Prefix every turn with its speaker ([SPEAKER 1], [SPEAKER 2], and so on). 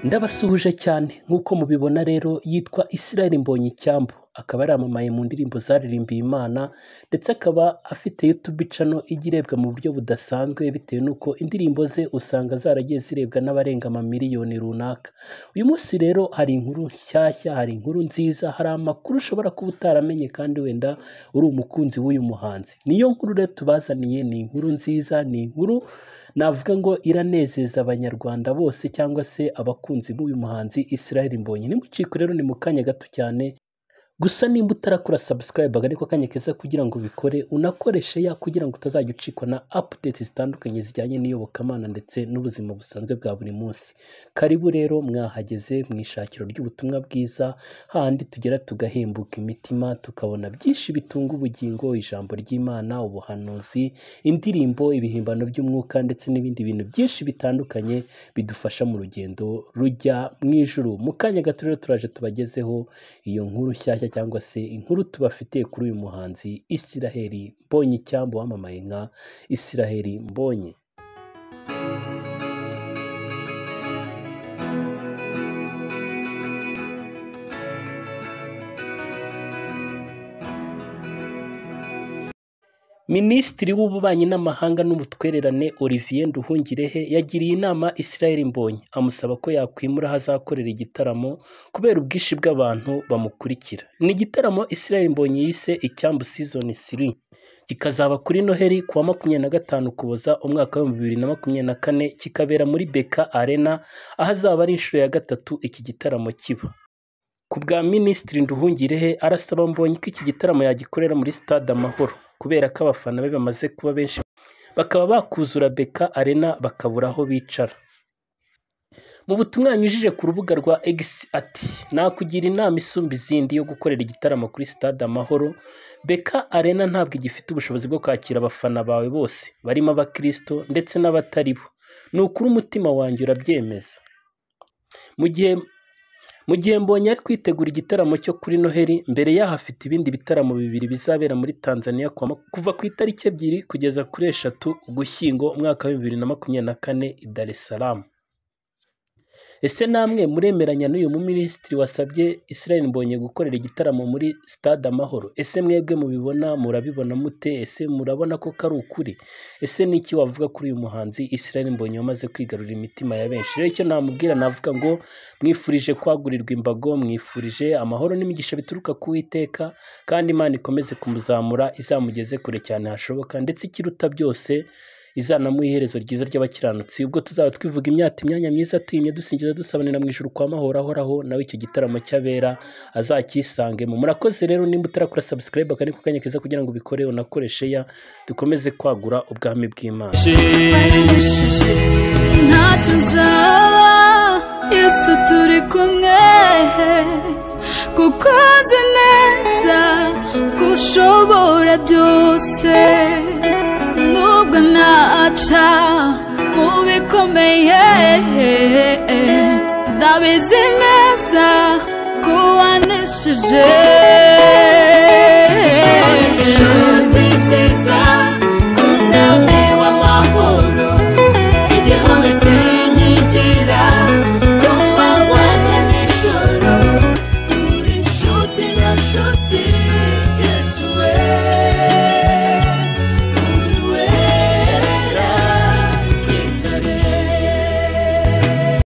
[SPEAKER 1] ndabasuhuje cyane nk'uko mubibona rero yitwa Israel Mbonyi icyambu akaba yaramamaye mu ndirimbo zaririmbiye Imana ndetse akaba afite YouTube channel ijya irebwa mu buryo budasanzwe bitewe n'uko indirimbo ze usanga zaragiye zirebwa n'abarenga amamiliyoni runaka uyu munsi rero hari inkuru nshyashya hari inkuru nziza hari amakuru ushobora kuba utaramenye kandi wenda uri umukunzi w'uyu muhanzi niyo nkuru rero tubazaniye ni inkuru nziza ni inkuru navuga ngo iranezeza abanyarwanda bose cyangwa se abakunzi b'uyu muhanzi Israel Mbonyi nimuciko rero ni mu kanya gato cyane gusa nimba utarakora subscribe ariko kanya keza kugira ngo ubikore unakoreshe ya kugira ngo utazajya ucikwa na updates zitandukanye zijyanye n'iyobokamana ndetse n'ubuzima busanzwe bwa buri munsi karibu rero mwahageze mu ishakiro ry'ubutumwa bwiza handi tugera tugahembuka imitima tukabona byinshi bitunga ubugingo ijambo ry'imana ubuhanuzi indirimbo ibihimbano by'umwuka ndetse n'ibindi bintu byinshi bitandukanye bidufasha mu rugendo rujya mu ijuru mu kanya gato rero turaje tubagezeho iyo nkuru nshyashya cyangwa se inkuru tubafitiye kuri uyu muhanzi Israel Mbonyi cyangwa wamamaye nka Israel Mbonyi Minisitiri w'Ububanyi n'Amahanga n'Ubutwererane Olivier Nduhungirehe yagiriye inama Israel Mbonyi amusaba ko yakwimura aho azakorera igitaramo kubera ubwinshi bw'abantu bamukurikira. Ni igitaramo Israel Mbonyi yise icyambu season 3 kikazaba kuri Noheri ku wa makumyabiri na gatanu Ukuboza umwaka w'ibihumbi bibiri na makumyabiri na kane kikabera muri Beka Arena aho azaba ari inshuro ya gatatu iki gitaramo kiba. Ku bwa Minisitiri Nduhungirehe arasaba Mbonyi ko iki gitaramo yagikorera muri Stade Amahoro. kubera ko abafana be bamaze kuba benshi bakaba bakuzura beka arena bakabura aho bicara mu butumwa yanyujije ku rubuga rwa X ati nakugira inama isumba izindi yo gukorera igitaramo kuri stade amahoro beka arena ntabwo igifite ubushobozi bwo kwakira abafana bawe bose barimo abakirisito ndetse n'abatari bo ni ukuri umutima wanjye urabyemeza mu gihe mu gihe mbonye ari kwitegura igitaramo cyo kuri noheli mbere yaho afite ibindi bitaramo bibiri bizabera muri tanzania kuva ku itariki ebyiri kugeza kuri eshatu ugushyingo umwaka wa bibiri na makumyabiri na kane i dar es salaam ese namwe muremeranya n'uyu muminisitiri wasabye israel mbonye gukorera igitaramo muri stade amahoro ese mwebwe mubibona murabibona mute ese murabona ko kari ukuri ese ni iki wavuga kuri uyu muhanzi israel mbonye wamaze kwigarurira imitima ya benshi rero icyo namubwira navuga ngo mwifurije kwagurirwa imbago mwifurije amahoro n'imigisha bituruka ku witeka kandi imana ikomeze kumuzamura izamugeze kure cyane hashoboka ndetse ikiruta byose izanamuha iherezo ryiza ry'abakiranutsi ubwo tuzaba twivuga imyaka imyanya myiza tuyimye dusingiza dusabanira mu ijoro kwa mahoro ahoraho nawe icyo gitaramo cy'abera azakisangemo murakoze rero nimba utarakora subscribe akandi kanya keza kugira ngo ubikore unakoreshe ya dukomeze kwagura ubwami bw'imana
[SPEAKER 2] ntacyo uzaba yesu turi kumwe kuko azi neza ko ushobora byose nubwo naca mu bikomeye ndabizi neza ko wanesheje inshuti nziza kundame w'amahoro igihome kinyigira ku manywa na nijoro uri inshuti na nshuti